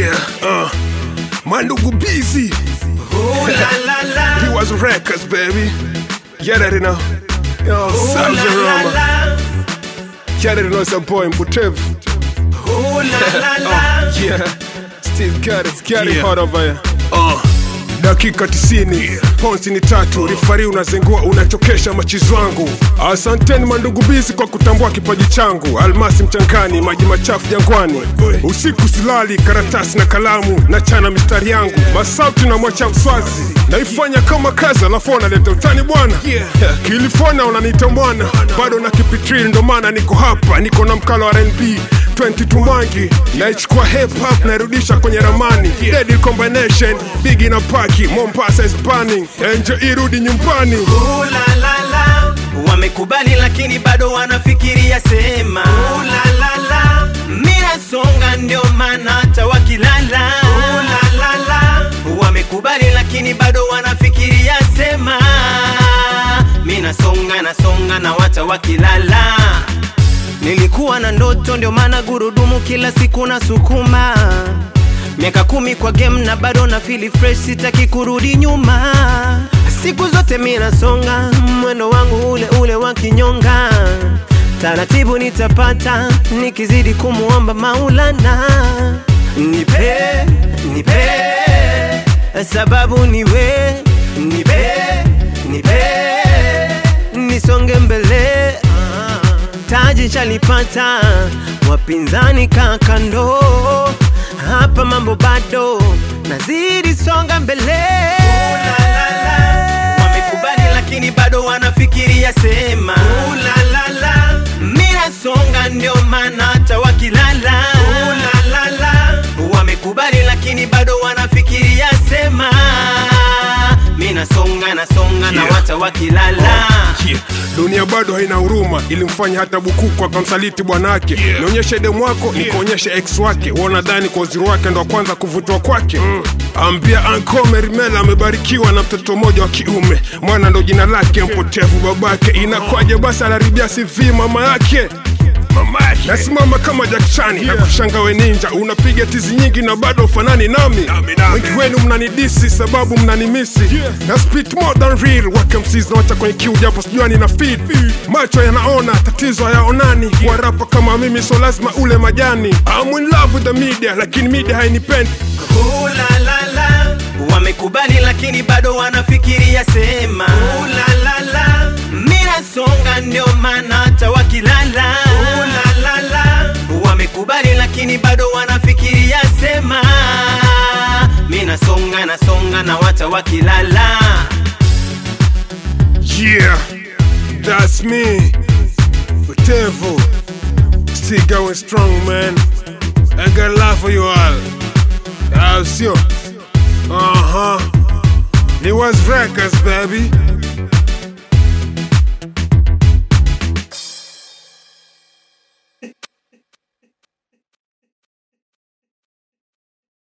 Yeah, uh, Mandugu busy. Ooh la la la. He was records, baby. Yeah, that you know. Yo, Ooh la Salsa la Roma. la. Yeah, that you know some boy Mbutev. Ooh la la la. Oh, yeah. Still got it, got it Yeah. hard over here. Uh. dakika 90 ponsi ni tatu rifari unazengua unachokesha machizi wangu asanteni mandugu bizi kwa kutambua kipaji changu almasi mchangani maji machafu jangwani usiku silali karatasi na kalamu na chana mistari yangu masauti na mwacha mswazi naifanya kama kazi alafu wanaleta utani bwana kilifona unaniita mwana bado na kipitril ndo maana niko hapa niko na mkalo wa rnb 22 mangi naichukua hip hop nairudisha kwenye ramani deadly combination bigi na paki mombasa is burning enjo irudi nyumbani Ooh la la la. Wamekubali lakini bado wanafikiria sema. Ooh la la la. Mira songa ndio maana hata wakilala. Ooh la la la. Wamekubali lakini bado wanafikiria sema. Mina songa na songa na wata wakilala. Nilikuwa na ndoto ndio maana gurudumu kila siku na sukuma miaka kumi kwa game na bado na feel fresh, sitaki kurudi nyuma. Siku zote mi nasonga, mwendo wangu ule ule wa kinyonga. Taratibu nitapata nikizidi kumuomba Maulana, nipe nipe sababu niwe nipe nipe nisonge mbele taji chalipata wapinzani kakando hapa mambo bado nazidi songa mbele wamekubali lakini bado wanafikiria sema Ulalala. mina songa ndio maana hata wakilala Ulalala. wamekubali lakini bado wanafikiria sema mina songa na songa na Yeah. wata wakilala Yeah. dunia bado haina huruma ilimfanya hata bukuku akamsaliti bwanake Yeah. nionyeshe demu wako nikuonyeshe ex wake wanadhani kwa uzuri wake ndo wa kwanza kuvutwa kwake mm. ambia anko merimela amebarikiwa na mtoto mmoja wa kiume mwana ndo jina lake mpotevu babake inakwaje basi anaribia cv mama yake nasimama kama jakchani na kushanga we ninja unapiga tizi nyingi na bado ufanani nami Nami, nami. wengi wenu mnanidisi sababu mnanimisi na spit more than real wake msizi nawacha kwenye kiu japo sijua nina feed macho yanaona tatizo hayaonani warapa kama mimi so lazima ule majani I'm in love with the media lakini media hainipendi Ooh la la la. Wamekubali lakini bado wanafikiria sema Ooh la la la. Mira songa ndio maana hata wakilala Ooh la la la. Wamekubali lakini bado wanafikiria sema Mina songa na songa na wata wakilala yeah that's me Butevo still going strong man I got love for you all I'll see you uh-huh It was records baby